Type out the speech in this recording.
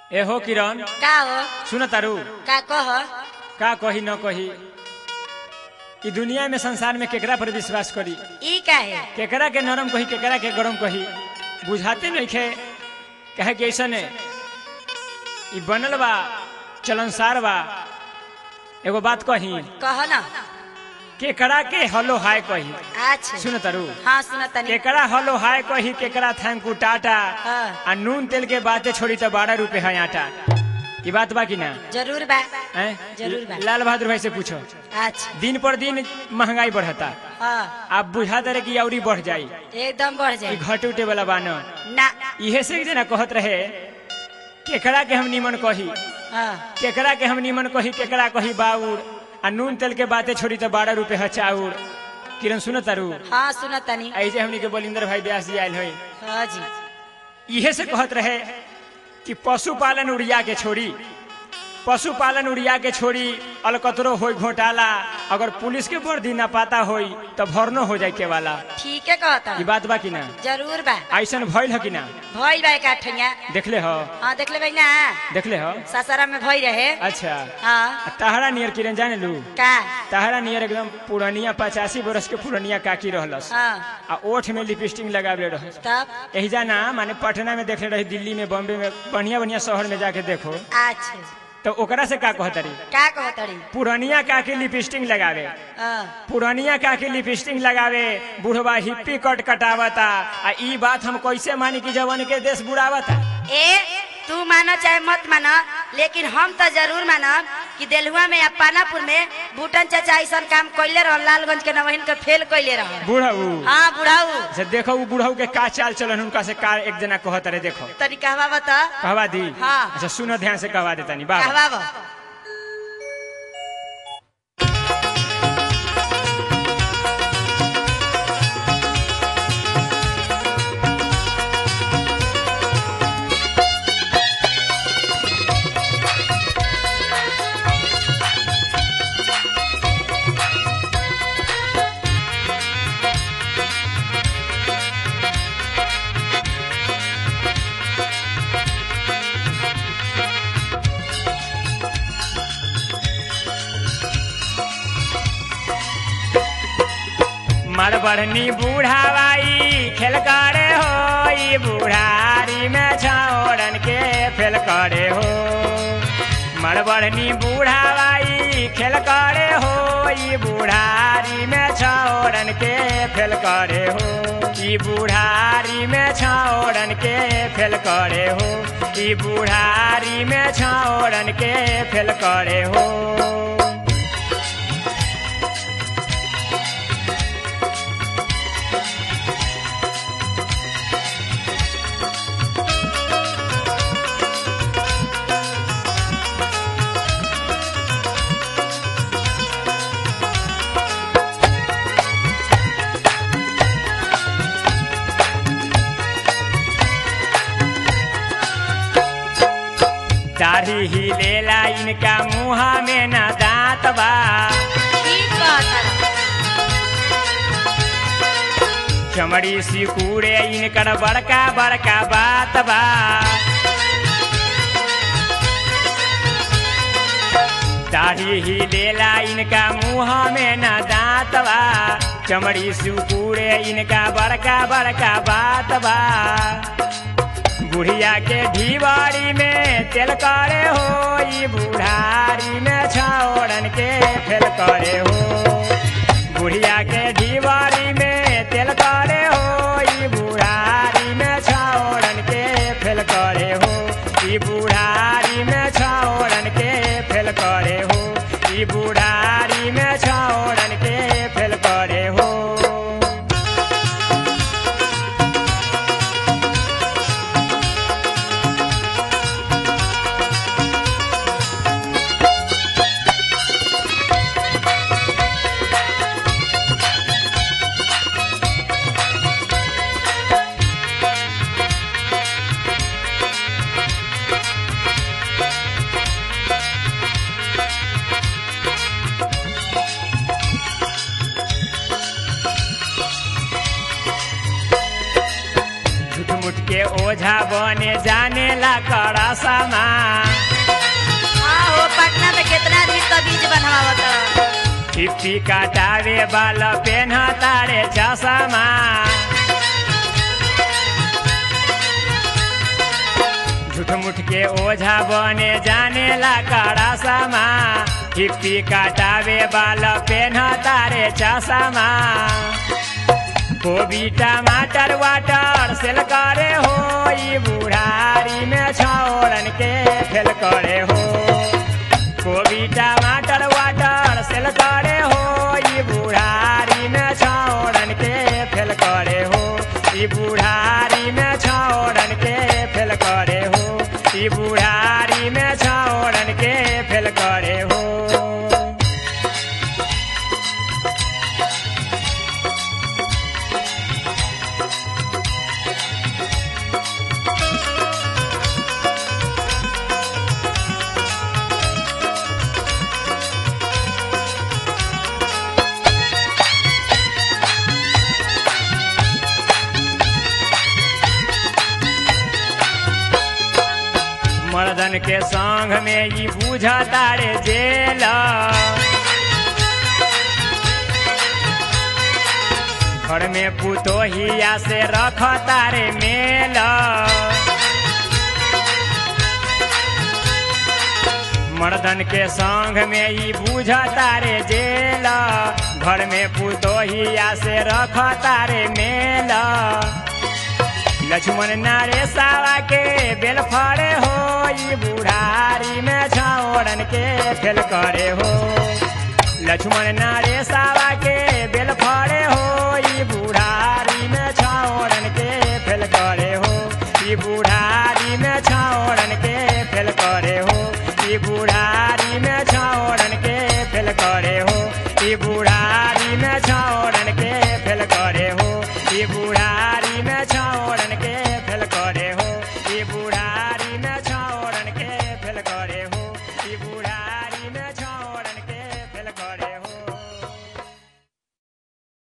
ए हो किरण का हो सुन तारू का कह का कही न कही ई दुनिया में संसार में केकरा पर विश्वास करी ई का है केकरा के नरम कही केकरा के गरम कही बुझाते नहीं खे कहे कि ऐसा ने ई बनल बा चलनसार बा एगो बात कही कह न केकरा के हलो हाय कही अच्छा सुन तारू हाँ सुन तनी केकरा हलो हाय कही केकरा थैंक यू टाटा हाँ। आ नून तेल के बातें छोड़ी तो बारह रुपए है आटा ई बात बा कि ना जरूर बा हैं? जरूर बा। लाल बहादुर भाई से पूछो अच्छा दिन पर दिन महंगाई बढ़ता हाँ आप बुझा दे कि औरी बढ़ जाई एकदम बढ़ ई जाए घटे उठे वाला बानो ना इहे से एक जना कहत रहे केकरा के हम निमन कही हाँ केकरा के हम निमन कही केकरा कही बाउर आ नून तेल के बातें छोड़ी तो बारह रुपए है चाउर किरण सुन तारू हाँ सुन तनी ऐसे हमनी के बलिंदर भाई ब्यास जी आयल है हाँ जी इहे से कहत रहे कि पशुपालन उड़िया के छोड़ी पशुपालन उड़िया के छोड़ी अलकतरो होई घोटाला अगर पुलिस के वर्दी ना पाता होई तो भरनो हो जाए के वाला ठीक है कहता ई बात बा कि ना जरूर बा ऐसन भइल है कि ना भई बा का ठैया देखले हो हाँ देख ले ना देखले हो ससरा में भई रहे अच्छा हाँ आ तहरा नियर किरण जाने लू का तहरा नियर एकदम पुरानिया पचासी बरस के पुरानिया काकी रहलस हाँ आ ओठ में लिपस्टिक लगावे रहस तब एहिजा ना माने पटना में देखले रही दिल्ली में बॉम्बे में बढ़िया बढ़िया शहर में जाके देखो अच्छा तो ओकरा से का कहतरी का कहतड़ी पुरानिया काकी लिपस्टिक लगावे हाँ पुरानिया काकी लिपस्टिक लगावे बुढ़वा हिप्पी कट कटावता आ ई बात हम कैसे मानी कि जवन के देश बुढ़ावता ए तू मानो चाहे मत मानो लेकिन हम तो जरूर मानब कि देलहुआ में या पानापुर में भूटन चाचा ऐसा काम कैले रह लालगंज के नवहिन के फेल कैले रह बुढ़ऊ हाँ बुढ़ाऊ से देखो उ बुढ़ऊ के का चाल चलन उनका से का एक जना कहत रहे देखो तनी कहवा बता कहवा दी हाँ। अच्छा सुनो ध्यान से कहवा देता नहीं बाबा कहवा बा मरबड़नी बूढ़ावाई खेल करे हो ई बुढ़ारी में छौड़न के फेल करे हो मरबड़नी बूढ़ावाई खेल करे हो ई बुढ़ारी में छौड़न के फेल करे हो ई बुढ़ारी में छौड़न के फेल करे हो ई बुढ़ारी में छौड़न के फेल करे हो दाढ़ी ही लेला इनका मुहा में न दांत बा ठीक कहता चमड़ी सिकुड़े इनकर बड़का बड़का बात बा दाढ़ी ही लेला इनका मुहा में न दांत बा चमड़ी सिकुड़े इनका बड़का बड़का बात बा बुढ़िया के ढीवारी में तेल करे हो ई बुढ़ारी में छौड़न के फेल करे हो बुढ़िया के ढीवारी में तेल करे हो ई बुढ़ारी में छौड़न के फेल करे हो ई बुढ़ारी में छौड़न के फेल करे हो ई बुढ़ारी में छौड़न के फेल करे हो ओझा बने जाने ला कड़ा समा हाँ हो पटना में कितना आदमी तबीज बनवावत टिप्पी काटावे बाल पेन तारे चसमा झूठ मुठ के ओझा बने जाने ला कड़ा समा टिप्पी काटावे बाल पेन तारे चसमा कोबी टमाटर वाटर सेल करे हो ई बुढ़ारी में छौड़न के फेल करे हो कोबी टमाटर वाटर सेल करे हो ई बुढ़ारी में छौड़न के फेल करे हो ई बुढ़ारी में छौड़न के फेल करे हो ई बुढ़ारी में छौड़न के फेल करे हो मर्दन के संग में ई बुझता रे जेल घर में पुतोहिया से रखता रे मेल मर्दन के संग में ई बुझता रे जेल घर में पुतोहिया से रखता रे मेल लक्ष्मण नारे सावा के बेल फड़े हो ई बुढ़ारी में छाओड़न के फेल करे हो लक्ष्मण नारे सावा के बेल फड़े हो ई बुढ़ारी में छाओड़न के फेल करे हो ई बुढ़ारी में छाओड़न के फेल करे हो ई बुढ़ारी में छाओड़न के फेल करे हो ई बुढ़ारी में छाओड़न के फेल करे हो ई बुढ़ारी